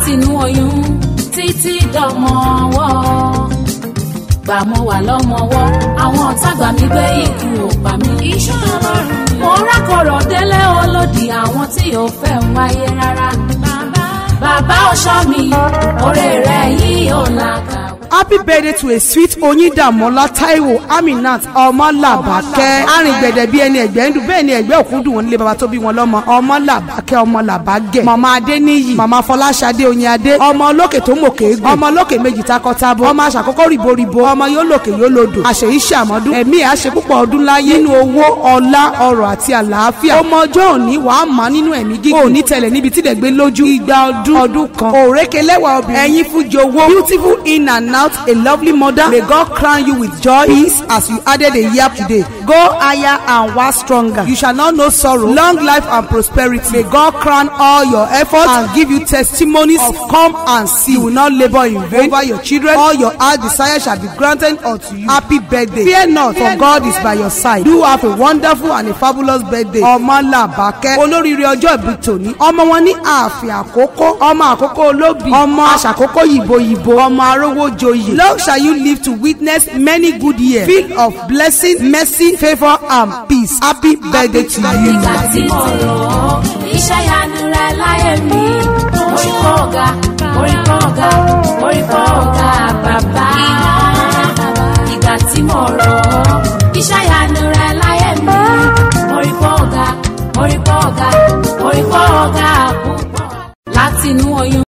látinú oyún títí dọmọ ọwọ́ gbà mo wà lọ́mọwọ́ àwọn ọ̀tá gbà mí gbé ikú ò pa mí. iṣẹ́ ọlọ́run mo rákọ̀rọ̀ délé olódì àwọn tí ò fẹ́ ń wáyé rárá. bàbá bàbá ọ̀ṣọ́ mi oore rẹ̀ yìí ò làkàwé. happy birthday to a sweet oyindamola taiwo aminat ọmọlàbákẹ́ arìngbẹ̀dẹ̀ bíi ẹni ẹ̀gbẹ́ ń dùn bẹ́ẹ̀ ni ẹ̀gbẹ́ òkú dùn wọn nílé baba tó bí wọn lọ́mọ ọmọlàbákẹ́ ọmọlàbágẹ̀ màmá adéníyì màmá fọláṣadé oyinadé ọmọ olókè tó mòkè egbò ọmọ olókè méjì takọtabo ọmọ aṣàkọ́kọ́ rìboribo ọmọ yóò lòkè yóò lodò àṣeyí ṣàmọ́dún ẹ̀mí àṣẹ púpọ̀ ọdún láyé nínú owó ọlá ọrọ̀ àti àlàáfíà ọmọ ọjọ́ òní wàá má nínú ẹ̀mí gígùn òní tẹ̀lẹ̀ níbi tí dẹ̀gbẹ́ lójú igba ọdún ọdún kan òrékelẹ́wà obìnrin ẹ̀yin fújowó beautiful in and out a lovely mother may God crown you with joy peace as you added a year today go higher and wax stronger you shall not know sorrow long life and prosperity may God crown all your efforts and give you testimonies of come and see you will not labour in vain over your children all your heart desire shall be granted unto you happy birthday fear not for God is by your side do have a wonderful and a fabulous birthday ọmọlàbákẹ́ olóríire ọjọ́ ìbí tòní ọmọ wọn ní ààfin àkókò ọmọ àkókò olóbì ọmọ aṣàkókò yìbò yìbò ọmọ arówó joyè long shall you live to witness many good years filled of blessing mercy favour and peace happy birthday to you. ìgbà tí mo rò ó iṣẹ́ yanu rẹ̀ láyé mi orí kọ́ ọ̀gá orí kọ́ ọ̀gá orí kọ́ ọ̀gá bàbá.